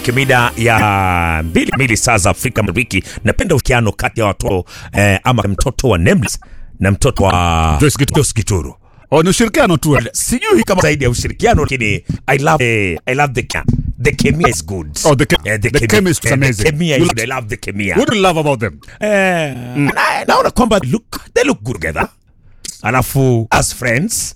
Kimida ya mbili mbili saa za Afrika Mashariki. Napenda uhusiano kati ya watoto eh, ama mtoto wa Nameless na mtoto wa Joyce Gituru. Joyce Gituru. Oh, ni ushirikiano tu. Sijui kama zaidi ya ushirikiano, lakini I love eh, I love the chem- the chemia is good. Oh, the che- Eh, the chemi- chemistry is eh, the amazing. chemia You is like- good. I love the chemia. What do you love about them? Eh, na- naona kwamba look they look good together. Alafu as friends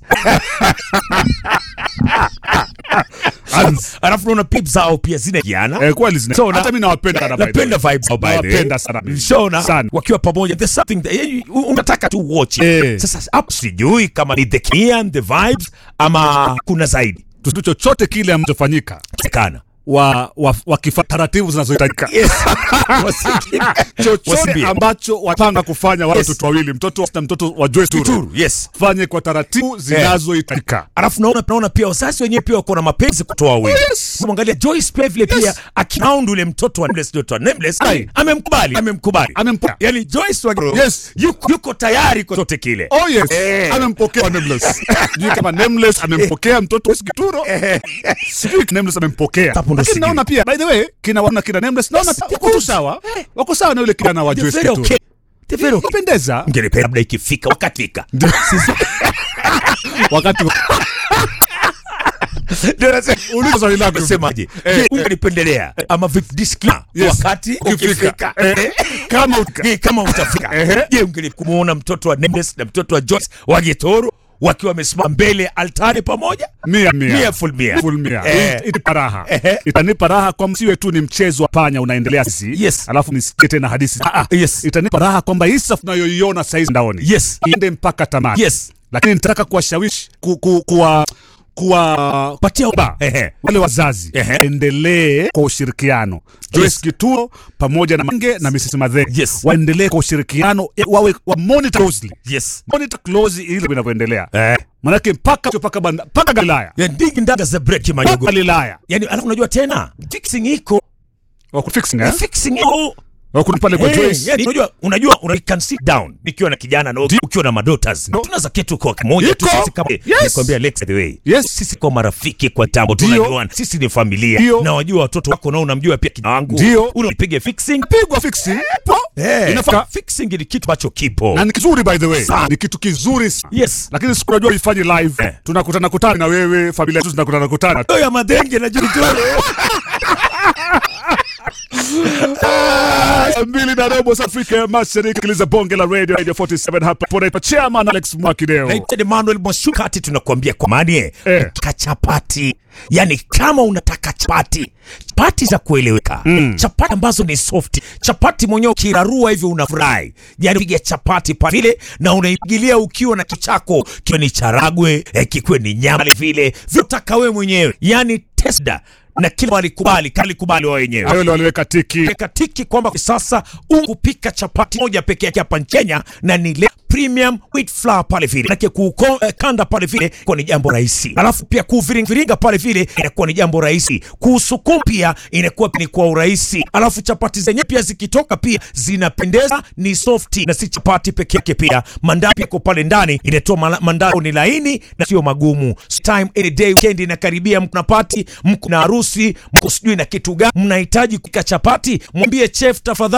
As- alafu naona pip zao pia zinajiana Eh, kweli zina. So, na- Hata mimi nawapenda sana by the napenda way. vibes zao by the way. Nawapenda sana mimi. Shona Sana. wakiwa pamoja there's something that, yani, u- unataka tu watch it. Eh. Sasa hapo sijui kama ni the Kia and the vibes ama kuna zaidi Kitu chochote kile amachofanyika kana wa, wa, wakifa taratibu zinazohitajika yes Wasi- chochote Wasimbie. ambacho wapanga kufanya wale Yes. watoto wawili mtoto wa- na mtoto wa Joyce Turu Turu, yes fanye kwa taratibu zinazohitajika alafu naona naona pia wazazi wenyewe pia wako na mapenzi kutoa wawili Yes. mwangalia Joyce pia vile pia akinound ule mtoto wa Nameless mtoto wa Nameless Aye. amemkubali amemkubali Amempa- yani Joyce wa Yes. yuko, yuko tayari kwa chochote kile Oh yes, Eh. amempokea Nameless. Sijui kama Nameless amempokea mtoto wa Gituro. Sijui Nameless amempokea. Hapo ndo Lakini sijui. naona pia by the way kina wana kina Nameless naona Yes, pia wako tu sawa. Wako sawa na yule kijana wa They're Joyce very Gituro. okay. They're very okay. Kupendeza Ngelipenda labda ikifika wakati fika wakati Ndio nasema uliza swali lako. Unasemaje? Eh, Je, ungelipendelea ama vipi disclaimer Yes. wakati Ukifika. ukifika Eh, kama uka- Je, kama utafika Ehe. je ungelikumuona mtoto wa Nameless na mtoto wa Joyce wa Gitoro wakiwa wamesimama mbele ya altari pamoja Mia mia. Mia full mia. Full mia. Eh. It- Itanipa raha. Ehe. Itanipa raha kwa msiwe tu ni mchezo wa panya unaendelea sisi. Yes. Alafu nisikie tena hadithi. Ah, ah. Yes. Itanipa raha kwamba hii safu tunayoiona sasa hizi ndaoni. Yes. Iende mpaka tamati. Yes. Lakini nitaka kuwashawishi ku, ku, kuwa kuwa patia ba, Ehe. wale wazazi Ehe. endelee kwa ushirikiano Joyce Yes. Gituro pamoja na Mange na Mrs. Madhe Yes. waendelee kwa ushirikiano eh, wawe wa monitor closely yes monitor closely ili vinavyoendelea eh manake mpaka mpaka banda- mpaka Galilaya ya ndingi ndaga za break mpaka majogo Galilaya yani alafu unajua tena fixing iko wako fixing eh fixing iko wako pale kwa Hey, Joyce yani, unajua unajua una can sit down nikiwa na kijana na ukiwa na madotas No. tunaweza ketu kwa kimoja tu Iko. sisi kama Yes. nikwambia Lex by the way Yes. sisi kwa marafiki kwa tambo Ndio. tunajuana sisi ni familia Ndio. na wajua watoto wako na unamjua pia kijana wangu Ndio. unapige fixing pigwa fixing po Eh, inafaa fixing ni kitu ambacho kipo na ni kizuri by the way Sana. ni kitu kizuri sana yes lakini sikunajua ifanye live Eh. tunakutana kutana na wewe familia zetu zinakutana kutana Oya madenge na jitoro Saa mbili na robo saa Afrika ya Mashariki, sikiliza bonge la radio radio 47 hapa pona chairman Alex Mwakideo. naitwa Emmanuel Mwashukati, tunakuambia kwa mani Eh. unataka chapati, yani kama unataka chapati chapati za kueleweka chapati ambazo ni soft, chapati mwenyewe ukirarua hivi unafurahi, yani piga chapati pale vile na unaipigilia ukiwa na kichako, kiwe ni charagwe eh, kikiwe ni nyama vile vile vyotaka wewe mwenyewe, yani testa na kila walikubali kalikubali wao wenyewe Hayo ndio waliweka tiki. weka tiki kwamba sasa ukupika chapati moja peke yake hapa Kenya na ni le premium wheat flour pale vile, manake kuuko eh, kanda pale vile kwa ni jambo rahisi, alafu pia kuviringa pale vile inakuwa ni jambo rahisi, kuusukuma pia inakuwa ni kwa urahisi, alafu chapati zenyewe pia zikitoka pia zinapendeza, ni softi na si chapati peke yake, pia mandazi yako pale ndani inatoa mala- mandazi ni laini na sio magumu. Time any day weekend inakaribia, mko na party, mko na harusi, mko sijui na kitu gani, mnahitaji kupika chapati, mwambie chef tafadhali